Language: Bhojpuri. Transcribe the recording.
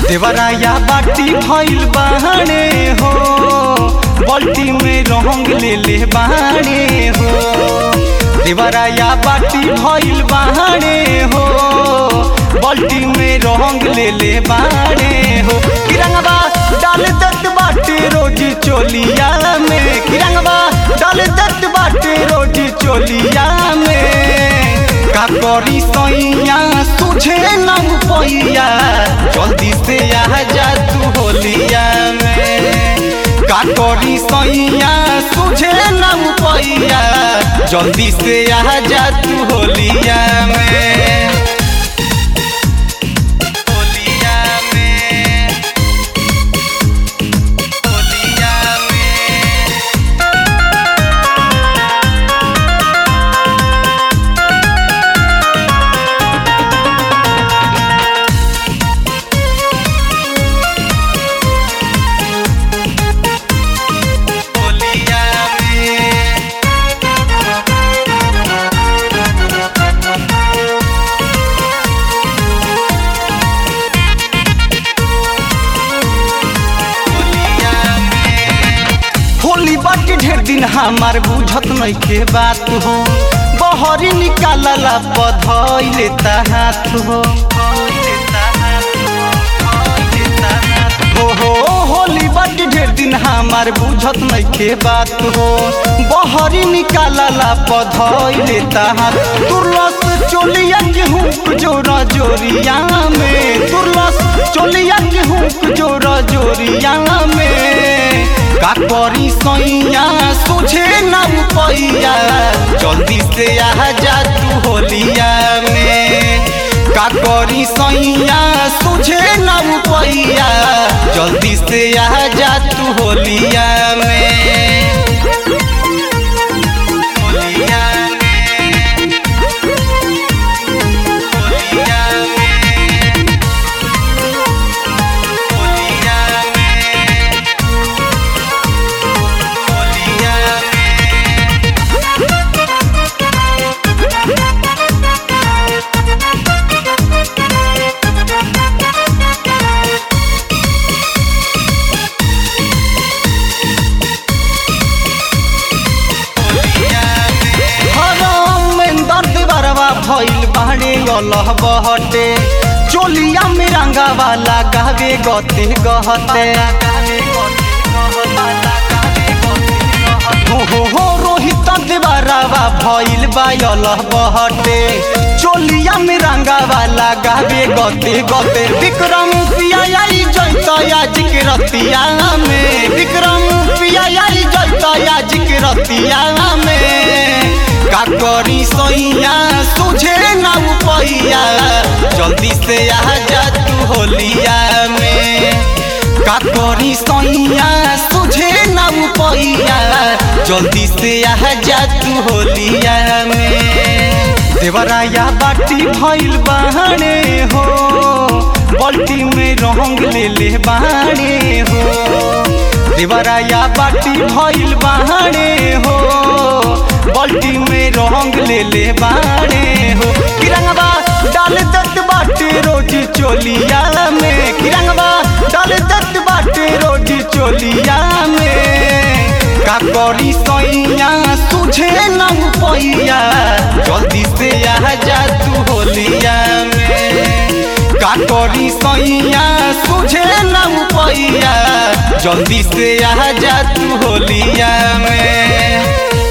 देवराया बाटी भइल बाणे हो बल्टी में रंग ले ले बाणे हो देवराया बाटी भइल बाणे हो बल्टी में रंग ले ले बाणे हो किरंगवा डाल दत बाटे रोज चोलिया में किरंगवा डाल दत बाटे रोज चोलिया में का करी सैया तुझे न पैया जल्दी से आ जा तू होलिया में का करी सैया तुझे न पैया जल्दी से आ जा तू होलिया में होलिया में होलिया में होलिया में होली बाटी ढेर दिन हमार बुझत नइखे बात हो बहरी निकालला बधई लेता हाथ हो हो हो होली बाटी ढेर दिन हमार बुझत नइखे बात हो बहरी निकालला बधई लेता हाथ तुरलस चोलिया गेहूं जोरा जोरिया में तुरलस चोलिया गेहूं जोरा जोरिया में का करी सैया सोझे ना पैया जल्दी से आ जा तू होलिया में का करी सैया सोझे ना पैया जल्दी से आ जा तू होलिया में होलिया में होलिया में होलिया में होलिया में हरम में दर्द बरवा भइल बाड़े अल्लाह बहटे चोलिया में रंगा वाला गावे गते गहते हो हो हो रोहित देवरावा भइल बा अल्लाह बहटे चोलिया में रंगा वाला गावे गते गते विक्रम पिया आई जैता आज के रतिया में विक्रम पिया आई जैता आज के रतिया में का करी सैया तुझे ना पैया जल्दी से आ जा तू होलिया में का करी सैया तुझे ना पैया जल्दी से आ जा तू होलिया में देवराया बाटी भइल बाणे हो बल्टी में रंग ले ले बाणे हो देवराया बाटी भइल बाणे हो बल्टी में रंग ले ले बाणे हो किरंगवा डाल दत बाटे रोज चोलिया में किरंगवा डाल दत बाटे रोज चोलिया में का करी सैया तुझे न पैया जल्दी से आ जा तू होलिया में का करी सैया तुझे न पैया जल्दी से आ जा तू होलिया में